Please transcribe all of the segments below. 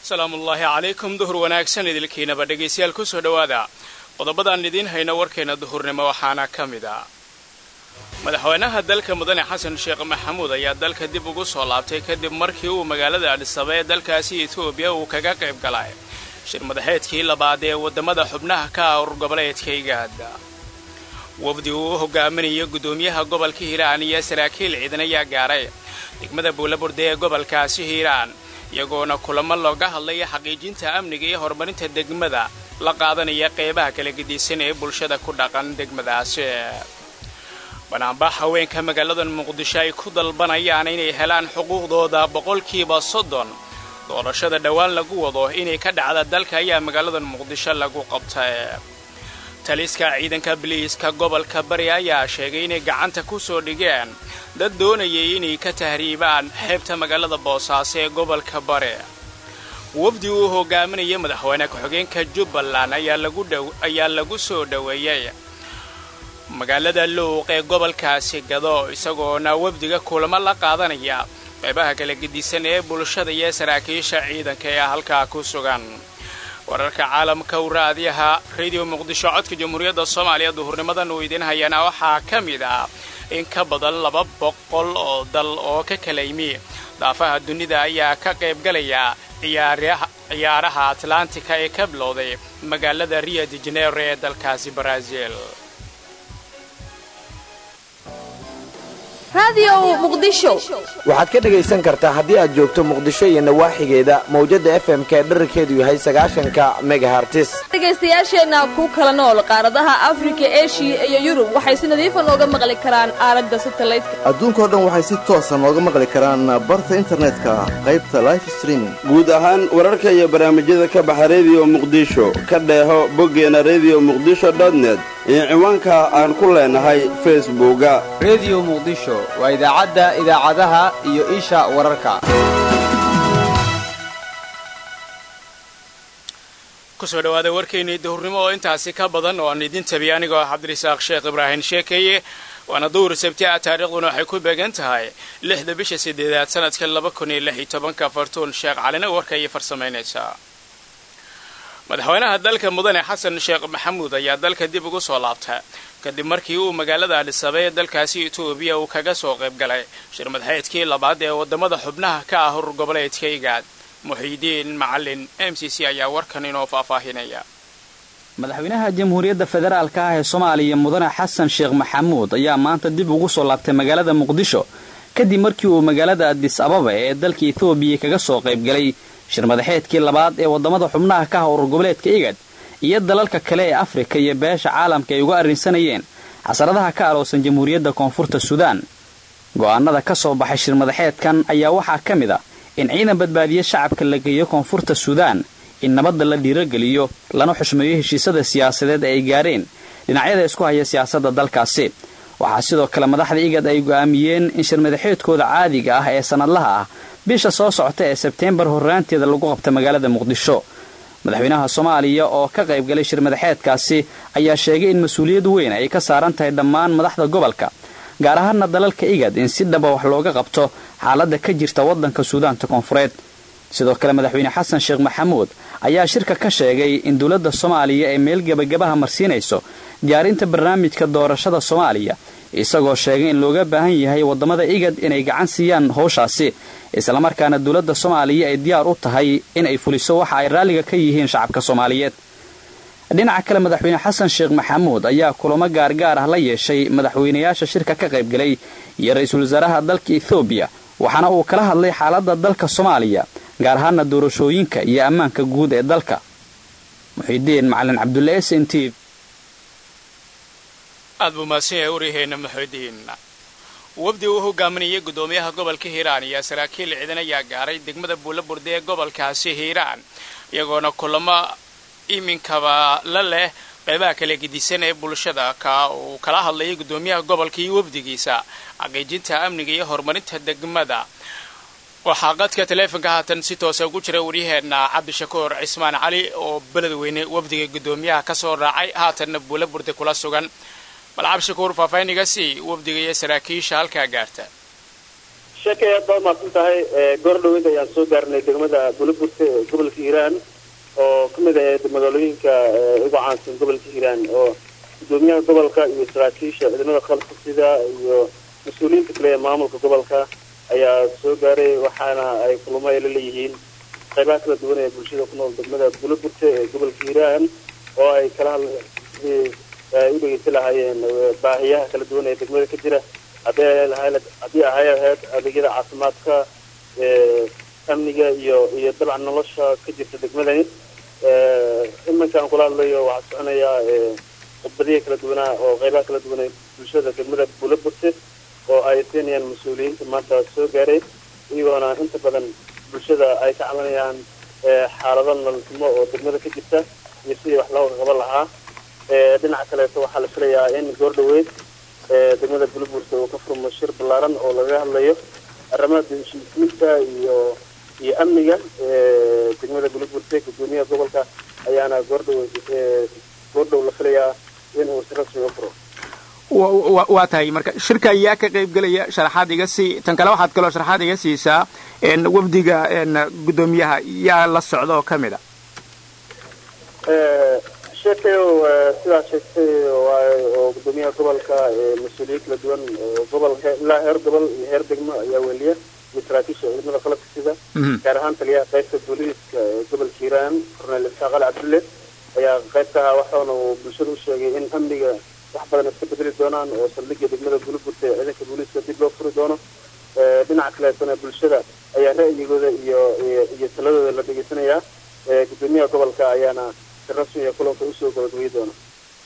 salaamullaahi calaykum duhur wanaagsan idilkiinaba dhegaystayaal kusoo dhowaada qodobadaan idiin hayno warkeena duhurnimo waxaana ka mid a madaxweynaha dalka mudane xasan sheekh maxamuud ayaa dalka dib ugu soo laabtay kadib markii uu magaalada adhisaba ee dalkaasi etoobiya uu kaga qayb galay shir madaxeedkii labaad ee waddamada xubnaha ka ah urur goboleedka igaada wafdi uu u hogaaminaya guddoomiyaha gobolka hiiraan iyo saraakiil ciidan ayaa gaaray degmada buulaburde ee gobolkaasi hiiraan iyagoona kulamo looga hadlaya xaqiijinta amniga iyo horumarinta degmada la qaadanaya qeybaha kala gedisan ee bulshada ku dhaqan degmadaasi banaanbax haweenka magaalada muqdisho ay ku dalbanayaan inay helaan xuquuqdooda boqolkiiba soddon doorashada dhowaan lagu wado inay ka dhacda dalka ayaa magaalada muqdisho lagu qabtay taliska ciidanka biliiska gobolka bari ayaa sheegay inay gacanta ku soo dhigeen dad doonayay inay ka tahriibaan xeebta magaalada boosaaso ee gobolka bari wafdi uu hogaaminaya madaxweyne ku-xigeenka jubbaland ayaa lagu soo dhoweeyey magaalada luuq ee gobolkaasi gado isagoona wafdiga kulamo la qaadanaya qeybaha kala gedisan ee bulshada iyo saraakiisha ciidanka ee halkaa ku sugan wararka caalamka u raadiyaha radio muqdisho codka jamhuuriyadda soomaaliya duhurnimadan uu idiin hayana waxaa ka mid ah in ka badan laba boqol oo dal oo ka kala yimi daafaha dunida ayaa ka qaybgalaya ciyaaraha atlantika ee ka bilowday magaalada rio de janeiro ee dalkaasi baraaziil waxaad ka dhegaysan kartaa haddii aad joogto muqdisho iyo nawaaxigeeda mawjadda fm-ka ee dherarkeedu yahay sagaashanka megahartis dhegaystayaasheenna ku kala nool qaaradaha afrika eshiya iyo yurub waxay si nadiifa nooga maqli karaan aalada satalaydka adduunkao dhan waxay si toosa nooga maqli karaan barta internetka qaybta life streaming guud ahaan wararka iyo barnaamijyada ka baxa rediyo muqdisho ka dheeho boggeena rediyo muqdisho dotnet iyo ciwaanka aan ku leenahay facebooka rediyo muqdisho waa idaacadda idaacadaha iyo isha wararka kusoo dhawaada warkeennii duhurnimo oo intaasi ka badan oo aan idin tabiya anigoo cabdirisaaq sheekh ibraahim sheekeeye waana duhur sabti ah taariikhduna waxay ku beegan tahay lixda bisha sideedaad sanadka laba kun iyo lix iyo tobanka fartuun sheekh calina warka iyo farsamaynaysaa madaxweynaha dalka mudane xasan sheekh maxamuud ayaa dalka dib ugu soo laabta kadib markii uu magaalada adhisaba ee dalkaasi etoobiya uu kaga soo qayb galay shir madaxeedkii labaad ee waddamada xubnaha ka ah urur goboleedka igaad muxiidiin macalin m c c ayaa warkan inoo faahfaahinaya madaxweynaha jamhuuriyadda federaalka ah ee soomaaliya mudane xasan sheekh maxamuud ayaa maanta dib ugu soo laabtay magaalada muqdisho kadib markii uu magaalada adis ababa ee dalka etoobiya kaga soo qayb galay shir madaxeedkii labaad ee waddamada xubnaha ka ah urur goboleedka igad iyo dalalka kale ee afrika iyo beesha caalamka ay uga arrinsanayeen xasaradaha ka aloosan jamhuuriyadda koonfurta suudaan go'aanada ka soo baxay shir madaxeedkan ayaa waxaa ka mid ah in ciidan badbaadiye shacabka la geeyo koonfurta suudaan in nabadda la dhiirogeliyo lana xushmeeyo heshiisada siyaasadeed ay gaareen dhinacyada isku haya siyaasadda dalkaasi waxaa sidoo kale madaxda igad ay go'aamiyeen in shir madaxeedkooda caadiga ah ee sannadlaha ah bisha soo socota ee sebteembar horraanteeda lagu qabta magaalada muqdisho madaxweynaha soomaaliya oo ka qayb galay shir madaxeedkaasi ayaa sheegay in mas-uuliyad weyn ay ka saaran tahay dhammaan madaxda gobolka gaar ahaana dalalka igad in si dhaba wax looga qabto xaaladda ka jirta waddanka suudaanta koonfureed sidoo kale madaxweyne xasan sheekh maxamuud ayaa shirka ka sheegay in dowladda soomaaliya ay meel gebagabaha marsiinayso diyaarinta barnaamijka doorashada soomaaliya isagoo sheegay in looga baahan yahay waddamada igad inay gacan siiyaan howshaasi islamarkaana dowladda soomaaliya ay diyaar u tahay in ay fuliso waxa ay raalliga ka yihiin shacabka soomaaliyeed dhinaca kale madaxweyne xasan sheekh maxamuud ayaa kulamo gaargaar ah la yeeshay madaxweynayaasha shirka ka qayb galay iyo ra-iisul wasaaraha dalka ethoobiya waxaana uu kala hadlay xaaladda dalka soomaaliya gaar ahaana doorashooyinka iyo ammaanka guud ee dalka muxiidiin macalin cabdulle s n t aad buu mahadsan yahay waryaheena muxiidiin wafdi uu hogaaminayay guddoomiyaha gobolka hiiraan iyo saraakiil ciidan ayaa gaaray degmada buulaburde ee gobolkaasi hiiraan iyagoona kulamo iminkaba la leh qeybaha kala gedisan ee bulshada ka uu kala hadlayay guddoomiyaha gobolka iyo wafdigiisa xaqiijinta amniga iyo horumarinta degmada waxaa qadka taleefonka haatan si toosa ugu jira waryaheena cabdishakuur cismaan cali oo beledweyne wafdiga guddoomiyaha ka soo raacay haatanna buulaburde kula sugan bal cabdishakuur faahfaahiniga sii wafdiga iyo saraakiisha halkaa gaarta sheekay aad baad mahadsan tahay goor dhaweyd ayaan soo gaarnay degmada buliburte ee gobolka hiiraan oo ka mid ahayd magaalooyinka ugu caansan gobolka hiiraan oo gudoomiyaha gobolka iyo saraakiisha ciidamada qalabka sida iyo mas-uuliyiinta kale ee maamulka gobolka ayaa soo gaaray waxaana ay kulamo ay la leeyihiin qaybaha kala duwan ee bulshada ku nool degmada buliburte ee gobolka hiiraan oo ay kala hadla ay u dhegeysan lahaayeen baahiyaha kala duwan ee degmada ka jira haddii ahay ahayd adeegyada caafimaadka amniga iyo iyo dabcan nolosha ka jirta degmadani iminkaan kula hadlayo waxaa soconayaa khudbadiya kala duwanaa oo qaybaha kala duwan ee bulshada degmada buulaburte oo ay siinayaan mas-uuliyiinta maanta soo gaaray iyagoona inta badan bulshada ay ka cabanayaan xaalado nololxumo oo degmada ka jirta iyo sidii wax looga qaban lahaa dhinaca kaleeto waxaa la filayaa in goor dhaweyd degmada buliburte uu ka furmo shir ballaaran oo laga hadlayo arrimaha heshiisiinta iyo iyo amniga degmada buliburte gudoomiyaha gobolka ayaana goordhow goordhow la filayaa in uu si rasmi u furo waa tahay marka shirka ayaa ka qayb gelaya sharaxaad iga sii tan kale waxaad kaloo sharaxaad iga siisaa wafdiga gudoomiyaha yaa la socda oo ka mid a sheekayo sidaa sheegtay oo gudoomiyaha gobolka mas-uuliyiin kala duwan oo gobolka ilaa heer gobol iyo heer degmo ayaa weliya iyo saraakiisha ciidamada qalabka sida gaar ahaan taliyaha qaybta booliiska ee gobolka hiiraan cornel isaaq ali cabdulle ayaa qaybka ahaa waxaana uu bulshada u sheegay in amniga wax badan iska bedeli doonaan oo saldhigga degmada buliburta ee ciidanka booliiska dib loo furi doono dhinaca kaleetona bulshada ayaa ra'yigooda iyo iyo taladooda la dhegeysanayaa gudoomiyaha gobolka ayaana si rasmiga kulanka usoo gabagabeyi doona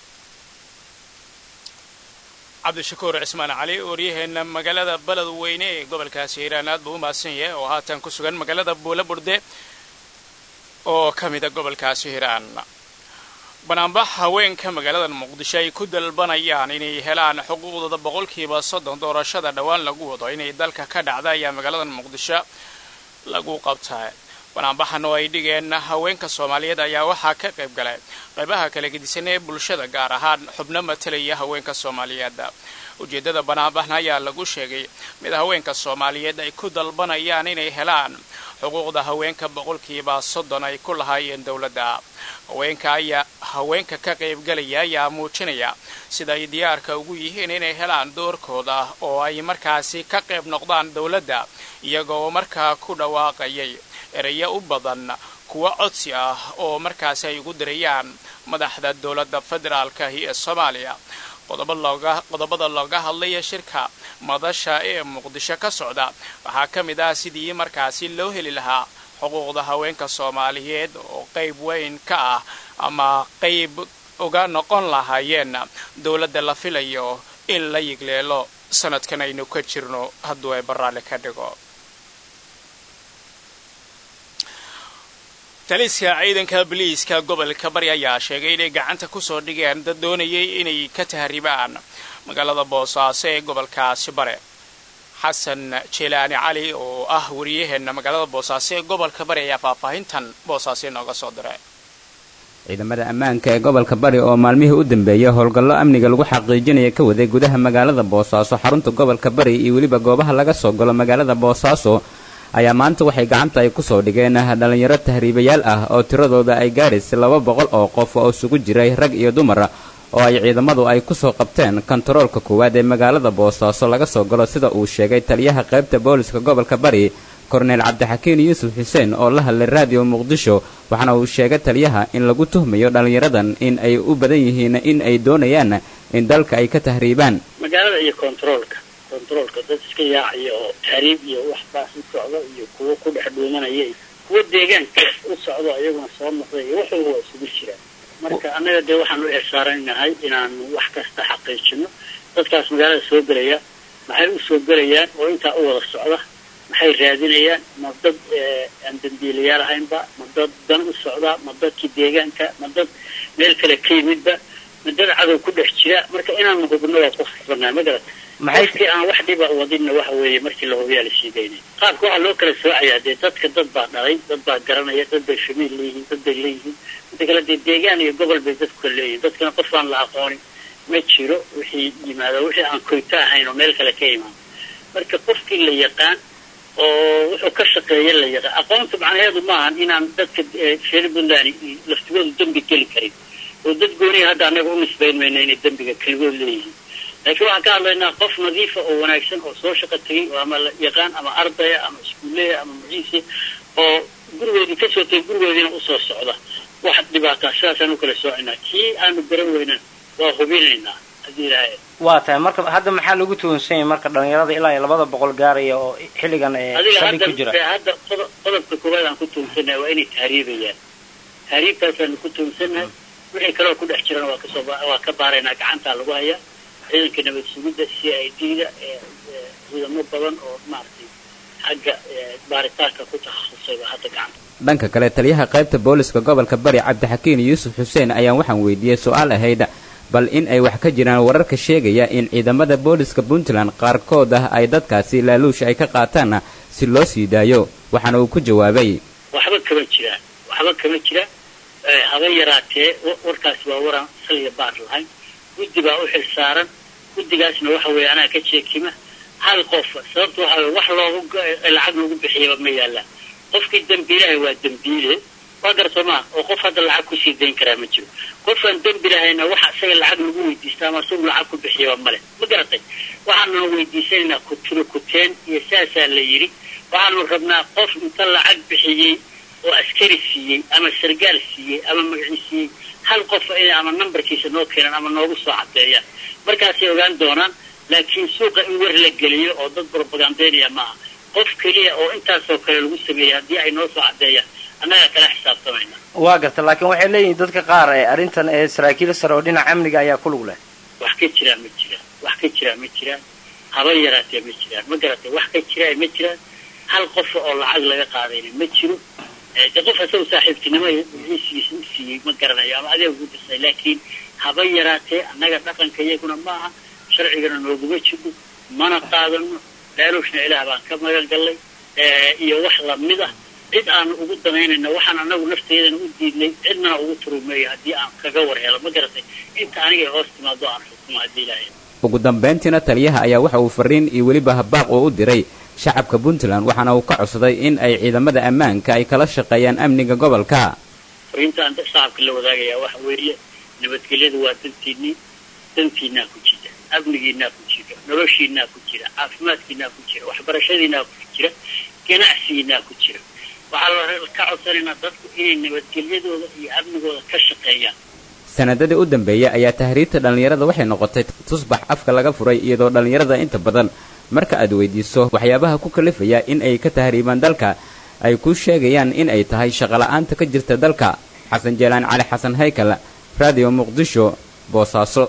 cabdishakuur cismaan cali waryaheena magaalada beled weyne ee gobolkaasi hiiraan aad buu u mahadsan yahay oo haatan ku sugan magaalada buula burde oo ka mida gobolkaasi hiiraan banaanbax haweenka magaalada muqdisho ay ku dalbanayaan inay helaan xuquuqdooda boqolkiiba soddon doorashada dhowaan lagu wado inay dalka ka dhacda ayaa magaalada muqdisho lagu qabtaa banaanbaxan oo ay dhigeen haweenka soomaaliyeed ayaa waxaa ka qayb galay qaybaha kala gedisan ee bulshada gaar ahaan xubno matalaya haweenka soomaaliyeed ujeeddada banaanbaxna ayaa lagu sheegay mid haweenka soomaaliyeed ay ku dalbanayaan inay helaan xuquuqda haweenka boqolkiiba soddon ay ku lahaayeen dowladda haweenka ayaa haweenka ka qaybgalaya ayaa muujinaya sida ay diyaarka ugu yihiin inay helaan doorkooda oo ay markaasi ka qayb noqdaan dowladda iyagoo markaa ku dhawaaqayay ereyo u badan kuwa codsi ah oo markaasi ay ugu dirayaan madaxda dowladda federaalkahi ee soomaaliya qodobada looga hadlaya shirka madasha ee muqdisho ka socda waxaa ka mid ah sidii markaasi loo heli lahaa xuquuqda haweenka soomaaliyeed oo qayb weyn ka ah ama qayb uga noqon lahaayeen dowladda la filayo in la yigleelo sanadkan aynu ka jirno hadduu ay baraalli ka dhigo taliska ciidanka biliiska gobolka bari ayaa sheegay inay gacanta kusoo dhigeen dad doonayay inay ka tahribaan magaalada boosaaso ee gobolkaasi bare xasan jilaani cali oo ah wariyaheena magaalada boosaaso ee gobolka bari ayaa faahfaahintan boosaaso inooga soo diray ciidamada ammaanka ee gobolka bari oo maalmihii u dambeeyay howlgallo amniga lagu xaqiijinaya ka waday gudaha magaalada boosaaso xarunta gobolka bari iyo weliba goobaha laga soo galo magaalada boosaaso ayaa maanta waxay gacanta ay kusoo dhigeen dhallinyaro tahriibayaal ah oo tiradooda ay gaadhaysay laba boqol oo qof oo isugu jiray rag iyo dumar oo ay ciidamadu ay kusoo qabteen kontaroolka koowaad ee magaalada boosaaso laga soo galo sida uu sheegay taliyaha qaybta booliska gobolka bari korneyl cabdixakiin yuusuf xuseen oo la hadlay raadiyo muqdisho waxaana uu sheegay taliyaha in lagu tuhmayo dhallinyaradan in ay u badan yihiin in ay doonayaan in dalka ay ka tahriibaan magaalada iyo kontaroolka kontaroolka dad iska yaacaya oo tahriib iyo waxbaas u socdo iyo kuwo ku dhex dhuumanaya iyo kuwo deegaanka u socdo ayaguna soo noqday iyo wax walba waa isugu jiraan marka annaga dee waxaan u eesaaranahay inaanu wax kasta xaqiijino dadkaas magaalada soo gelaya maxay u soo gelayaan oo intaa u wada socda maxay raadinayaan ma dad aan dambiilayaal ahaynba ma dad dan u socda ma dadkii deegaanka ma dad meel kale ka yimidba ma dad cadow ku dhex jira marka inaanu hubno waa ku khasbanaa ma garata qofkii aan wax dhiba wadinna waxa weeye markii la hubiyaa la siidaynay qaabka waxaa loo kala soocayaa dee dadka dad baa dhalay dad baa garanaya dad bay shamiil leeyihiin dad bay leeyihiin inta kale dee deegaan iyo gobol bay dadku kala leeyihiin dadkana qof aan la aqoonin ma jiro wixii yimaado wixii aan koyto ahayn oo meel kale ka imaan marka qofkii la yaqaan oo wuxuu ka shaqeeya la yaqaan aqoonta macnaheedu maahan inaan dadka reer puntland laftigoodu dembi geli karin oo dad gooniya hadda annaga u nisbayn mayna inay dembiga keligood leeyihiin laakiin waxaan ka hadlaynaa qof nadiifa oo wanaagsan oo soo shaqo tegay oo ama la yaqaan ama ardaya ama iskuuleya ama muciise oo gurigoodii kasoo tegay gurigoodiina usoo socda wax dhibaataa sidaasaan u kala soocinaa kii aanu garan weynan waa hubinaynaa haddii ilaahay waa tahay marka hadda maxaa lagu tuhunsan yahay marka dhalinyarada ilaa iyo labada boqol gaaraya oo xilligan ee adiga fadhi ku hadda jira hadda qodob- qodobka koowaad aan ku tuhunsannahay waa inay tahriibayaan tahriibtaasaanu ku tuhunsannahay wixii kaleo ku dhex jirana waa kasoo ba- waa ka baaraynaa gacantaa lagu hayaa ciidanka nabad sugidda c i d da ee ee ciidamo badan oo maaragtay xagga ee, baaritaanka ku takhasusay baa hadda gacanta dhanka kale taliyaha qaybta booliska gobolka bari cabdixakiin yuusuf xuseen ayaan waxaan weydiiyey su-aal ahayd bal in ay wax ka jiraan wararka sheegaya in ciidamada booliska puntland qaarkood ah ay dadkaasi laaluush ay ka qaataan si loo sii daayo waxaana uu ku jawaabay waxba kama jiraan waxba kama jiraan Eh, haba yaraatee wa- warkaasi waa waraan saliya baar lahayn guddi baa u xil saaran guddigaasna waxa weeye anaa ka jeekima hal qof sababta waxa weye wax loogu go- eh, lacag lagu bixiyaba ma yaallaan qofkii dembiilahay waa dembiile waa garto maa oo qof hadda lacag kusii dayn karaa ma jiro qofaan dembi lahayna waxa isaga lacag lagu weydiista ama isagu lacag ku bixiyaba male ma garatay waxaanuna weydiisanaynaa kutiro kuteen iyo saasaa la yidhi waxaanu rabnaa qof inta lacag bixiyey oo askari siiyey ama sargaal siiyey ama magaci siiyey hal qof inay ama nambarkiisa noo keenan ama noogu soo cadeeyaan markaasay ogaan doonaan laakiin suuqa in war la geliyo oo dad propagandeynaya maaha qof keliya oo intaasoo kale lagu sameeyey haddii ay noo soo cadeeyaan annagaa kala xisaabtamayna waa garta laakiin waxay leeyihiin dadka qaar ee arrintan ee saraakiil sare oo dhinaca amniga ayaa ku lug leh wax ka jiraan ma jiraan wax ka jiraan ma jiraan haba yaraatee ma jiraan ma garatay wax ka jiraa ma jiraan hal qof oo lacag laga qaadayna ma jiro Eh, de qof asagu saaxiibtinimo hesigiisa u siiyey ma garanayo ama adeeg ugu disay laakiin haba yaraatee annaga dhaqanka iyaguna maaha sharcigana nooguma jiro mana qaadano laaluushna ilaah baan ka magan gallay Eh, iyo wax lamid ah cid aanu ugu danaynayna waxaan anagu nafteedana u diidnay cidnana ugu turumeeyo haddii aan kaga war helo ma garatay inta aniga hoos timaado aan xukumo haddii ilaahay ugu dambayntiina taliyaha ayaa waxa uu fariin iyo weliba habaaq oo u diray shacabka puntland waxaana uu ka codsaday in ay ciidamada ammaanka ay kala shaqeeyaan amniga gobolka fariintaan shacabka la wadaagayaa waxa weeye nabadgelyadu waa dantiinii dantiinaa ku jira amnigiinaa ku jira noloshiinaa ku jira caafimaadkiinaa ku jira waxbarashadiinaa ku jira ganacsigiinaa ku jira waxaa la ka codsanaynaa dadku inay nabadgelyadooda iyo amnigooda ka shaqeeyaan sanadadii u dambeeyay ayaa tahriibta dhallinyarada waxay noqotay tusbax afka laga furay iyadoo dhallinyarada inta badan marka aad weydiiso waxyaabaha ku kalifaya in ay ka tahriibaan dalka ay ku sheegayaan in ay tahay shaqola'aanta ka jirta dalka xasan jeelaan cali xasan haykal raadiyo muqdisho boosaaso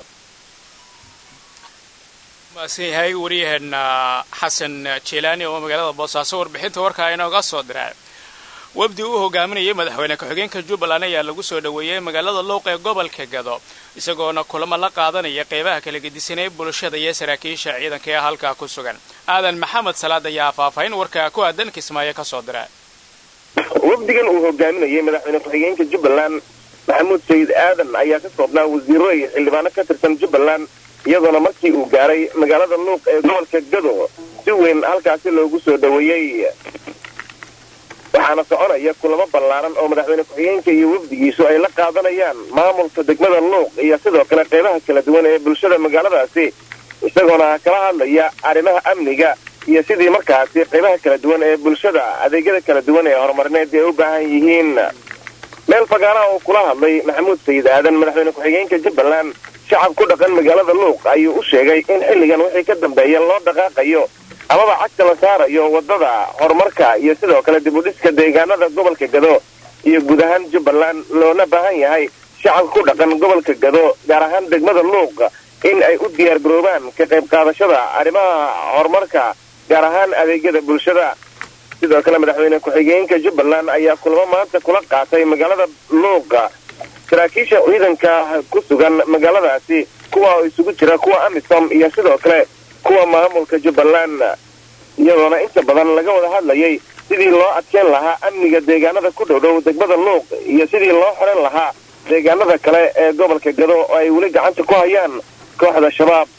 maasan yahay waryaheena xasan jeelaani oo magaalada boosaaso warbixinta warkaa inooga soo diray wafdi uu hogaaminayay madaxweyne ku-xigeenka jubbaland ayaa lagu soo dhoweeyey magaalada luuq ee gobolka gado isagoona kulamo la qaadanaya qeybaha kala gedisanay bulshada iyo saraakiisha ciidanka ee halkaa ku sugan aadan maxamed salaad ayaa faahfaahin warkaa ku aadan kismaayo ka soo dira wafdigan uu hogaaminayay madaxweyne ku-xigeenka jubbaland maxamuud sayid aadan ayaa ka koobnaa wasiiro iyo xildhibaano ka tirsan jubbaland iyadoona markii uu gaaray magaalada luuq ee gobolka gado si weyn halkaasi loogu soo dhoweeyey waxaana soconaya kulamo ballaaran oo madaxweyne ku-xigeenka iyo wafdigiisu ay la qaadanayaan maamulka degmada luuq iyo sidoo kale qeybaha kala duwan ee bulshada magaaladaasi isagoona kala hadlaya arrimaha amniga iyo sidii markaasi qeybaha kala duwan ee bulshada adeegyada kala duwan ee horumarineed ay u baahan yihiin meel fagaaraha oo kula hadlay maxamuud sayid aadan madaxweyne ku-xigeenka jubbaland shacab ku dhaqan magaalada luuq ayuu u sheegay in xilligan wixii ka dambeeya loo dhaqaaqayo amaba cagta la saarayo wadada horumarka iyo sidoo kale dib u dhiska deegaanada gobolka gado iyo guud ahaan jubbaland loona baahan yahay shacabka ku dhaqan gobolka gado gaar ahaan degmada luuq in ay u diyaar garoobaan ka qayb qaadashada arrimaha horumarka gaar ahaan adeegyada bulshada sidoo kale madaxweyne ku-xigeenka jubbaland ayaa kulamo maanta kula qaatay magaalada luuqa saraakiisha ciidanka ku sugan magaaladaasi kuwa oo isugu jira kuwa amisom iyo sidoo kale kuwa maamulka jubbaland iyadoona inta badan laga wada hadlayay sidii loo adkeyn lahaa amniga deegaanada ku dhow dhow degmada luuq iyo sidii loo xoran lahaa deegaanada kale ee gobolka gado oo ay weli gacanta ku hayaan kooxda shabaab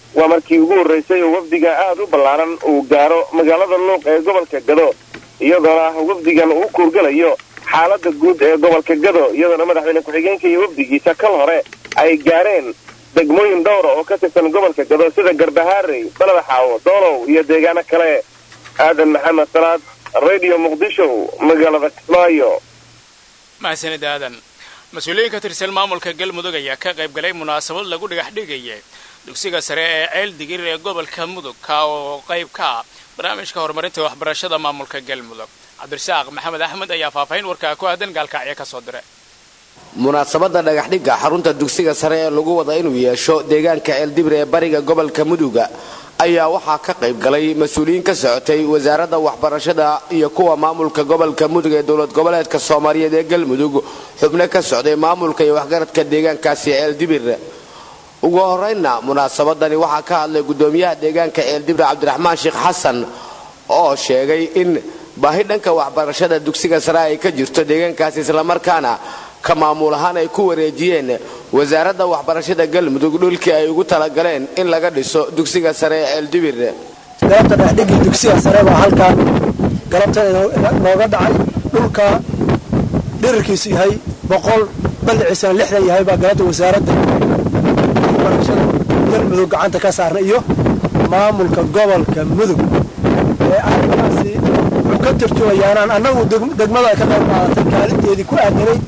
waa markii ugu horraysay oo wafdiga aada u ballaaran uu gaaro magaalada luuq ee gobolka gado iyadoona wafdigan uu kuurgalayo xaaladda guud ee gobolka gado iyadoona madaxweyne ku-xigeenka iyo wafdigiisa kal hore ay gaareen degmooyin dhowra oo ka tirsan gobolka gado sida garbahaarey baladaxaawo doolow iyo deegaano kale aadan maxamed salaad radio muqdisho magaalada kismaayo mahadsanid aadan mas-uuliyiin ka tirsan maamulka galmudug ayaa ka qayb galay munaasabad lagu dhagax dhigayay dugsiga sare ee ceel digir ee gobolka mudug ka oo qayb ka ah barnaamijka horumarinta waxbarashada maamulka galmudug cabdirasaaq maxamed axmed ayaa faahfaahin warkaa ku aadan gaalkacyo ka soo diray munaasabadda dhagaxdhigga xarunta dugsiga sare ee lagu wada inuu yeesho deegaanka ceeldibir ee bariga gobolka muduga ayaa waxaa ka qayb galay mas-uuliyiin ka socotay wasaaradda waxbarashada iyo kuwa maamulka gobolka mudug ee dowlad goboleedka soomaaliyeed ee galmudug xubno ka socday maamulka iyo waxgaradka deegaankaasi ceeldibir ugu horeynna munaasabadani waxaa ka hadlay gudoomiyaha deegaanka ceeldibir cabdiraxmaan sheekh xasan oo sheegay in baahi dhanka waxbarashada dugsiga sare ay ka jirto deegaankaasi islamarkaana ka maamul ahaan ay ku wareejiyeen wasaaradda waxbarashada galmudug dhulkii ay ugu talagaleen in laga dhiso dugsiga sare ee ceeldibir galabta dhexdhigii dugsiga sare baa halkan galabta nooga dhacay dhulka dhirirkiisu yahay boqol balliciisana lixdan yahay baa galabta wasaaradda waxbarashada galmudug gacanta ka saarna iyo maamulka gobolka mudug ee arrintaasi wuxuu ka tarjumayaanaan annagu degmada ka qayb qaadatay kaalinteedii ku aadanay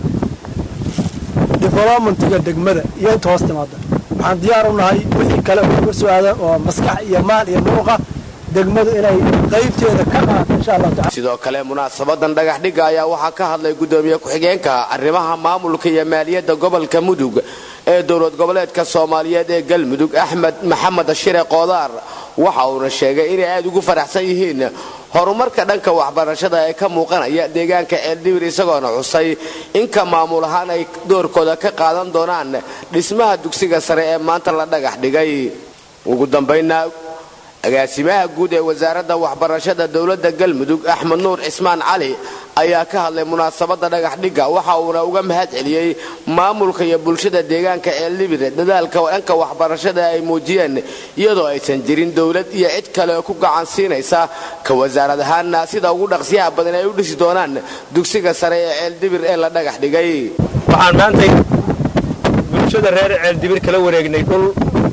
developmentiga degmada iyo inta hoos timaada waxaan diyaar u nahay wixii kale oo ka soo aadan oo maskax iyo maal iyo muruqa degmadu inay qaybteeda ka qaato insha allahu tacala sidoo kale munaasabadan dhagaxdhigga ayaa waxaa ka hadlay gudoomiye ku-xigeenka arrimaha maamulka iyo maaliyadda gobolka mudug ee dowlad goboleedka soomaaliyeed ee galmudug axmed maxamed shire qoodaar waxa uuna sheegay inay aada ugu faraxsan yihiin horumarka dhanka waxbarashada ee ka muuqanaya deegaanka ceeldibir isagoona xusay inka maamul ahaan ay doorkooda ka qaadan doonaan dhismaha dugsiga sare ee maanta la dhagax dhigay ugu dambaynna agaasimaha guud ee wasaaradda waxbarashada dowladda galmudug axmed nuur cismaan cali ayaa ka hadlay munaasabadda dhagaxdhigga waxa uuna uga mahad celiyey maamulka iyo bulshada deegaanka ceeldibir dadaalka dhanka waxbarashada ay muujiyeen iyadoo aysan jirin dowlad iyo cid kale oo ku gacan siinaysa ka wasaarad ahaanna sida ugu dhaqsiyaha badan ay u dhisi doonaan dugsiga sare ee ceeldibir ee la dhagax dhigay waxaan maantay bulshada reer ceeldibir kala wareegnay dhul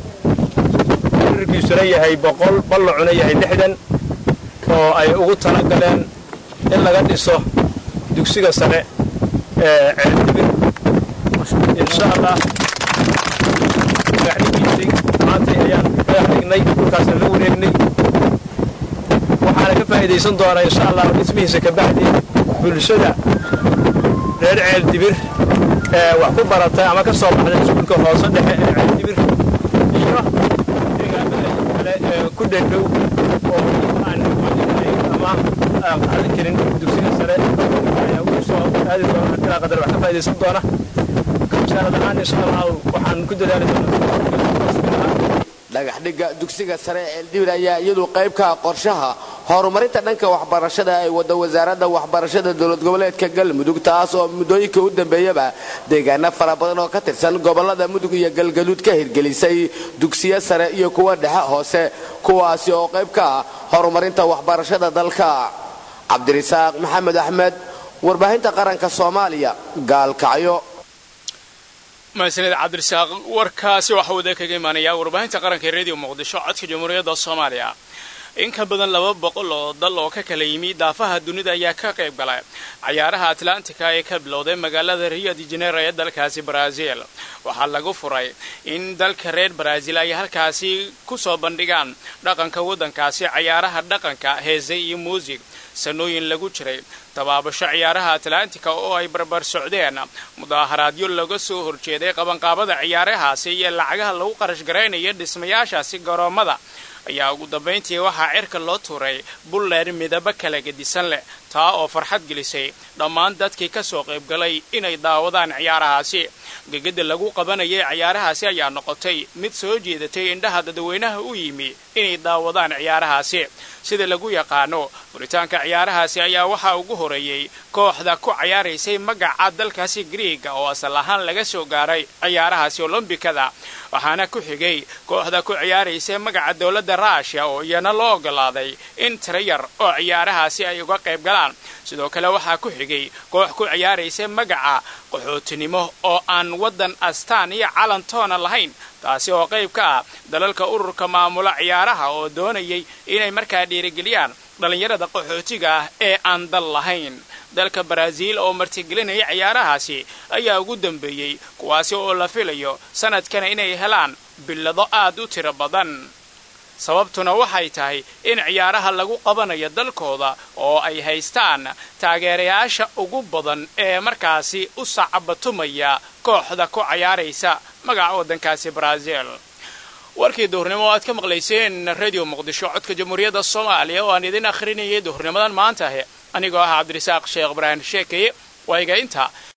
rirkiisuna yahay boqol ballacuna yahay lixdan oo ay ugu talagaleen in laga dhiso dugsiga sare ee ceeldibir insha allah dhagaxdhigiisay maantay ayaan dhagax dhignay dhulkaasna la wareegnay waxaana ka faa'iidaysan doonaa insha allah dhismihiisa ka bacdi bulshada reer ceeldibir ee wax ku baratay ama ka soo baxday iskuulka hoose dhexe ee ceeldibir iyo deegaamada kale ee ku dhedhow oo aan ama aan qaadan karin dugsiga sare ayaa ugu soo aadi doona ilaa qadar wax ka faa'iidaysan doona wasaarad ahaan insha allah waxaan ku dadaali doonaa dhagaxdhigga dugsiga sare ee ceeldibir ayaa iyadu qayb ka ah qorshaha horumarinta dhanka waxbarashada ay wada wasaaradda waxbarashada dowlad goboleedka galmudug taas oo muddooyinka u dambeeyaba deegaano fara badan oo ka tirsan gobolada mudug iyo galgaduud ka hirgelisay dugsiyo sare iyo kuwa dhexe hoose kuwaasi oo qayb ka ah horumarinta waxbarashada dalka cabdirisaaq maxamed axmed warbaahinta qaranka soomaaliya gaalkacyo mahadsanid cabdirisaaq warkaasi waxa uu kaga imaanayaa warbaahinta qaranka ee radio muqdisho codka jamhuuriyadda soomaaliya in ka badan laba boqol oo dal oo ka kala yimi daafaha dunida ayaa ka qayb galay cayaaraha atlantica ee ka bilowday magaalada rio de janeiro ee dalkaasi brazil waxaa lagu furay in dalka reer brazil ay halkaasi ku soo bandhigaan dhaqanka waddankaasi cayaaraha dhaqanka heese iyo muusig sanooyin lagu jiray tabaabasho ciyaaraha atlantica oo ay barbar socdeen mudaaharaadyo laga soo horjeeday qabanqaabada ciyaarahaasi iyo lacagaha lagu qarash garaynayo dhismayaashaasi garoommada ayaa ugu dambayntii waxaa cirka loo tuuray bulleer midabo kala gedisan leh taa oo farxad gelisay dhammaan dadkii ka soo qaybgalay inay daawadaan ciyaarahaasi gegada lagu qabanayay ciyaarahaasi ayaa noqotay mid soo jeedatay indhaha dadweynaha u yimi inay daawadaan ciyaarahaasi sida lagu yaqaano furitaanka ciyaarahaasi ayaa waxaa ugu horeeyey kooxda ku cayaaraysay magaca dalkaasi griiga oo asal ahaan laga soo gaaray ciyaarahaasi olombikada waxaana ku xigay kooxda ku ciyaaraysay magaca dowladda ruushiya oo iyana loo ogolaaday in tira yar oo ciyaarahaasi ay uga qayb galaan sidoo kale waxaa ku xigay koox ku ciyaaraysay magaca qaxootinimo oo aan waddan astaan iyo calantoona lahayn taasi oo qayb ka ah dalalka ururka maamula ciyaaraha oo doonayay inay markaa dhiirigeliyaan dhallinyarada qaxootiga ah ee aan dal lahayn dalka baraaziil oo martigelinaya ciyaarahaasi ayaa ugu dambeeyey kuwaasi oo la filayo sanadkana inay helaan billado aad u tiro badan sababtuna waxay tahay in ciyaaraha lagu qabanayo dalkooda oo ay haystaan taageerayaasha ugu badan ee markaasi u sacabatumaya kooxda ku cayaaraysa magaca waddankaasi baraaziil warkii duhurnimo o aad ka maqlayseen radio muqdisho codka jamhuuriyadda soomaaliya oo aan idin akhrinayay duhurnimadan maanta anigoo ah cabdirasaaq sheekh ibraahim sheekeye waa iga inta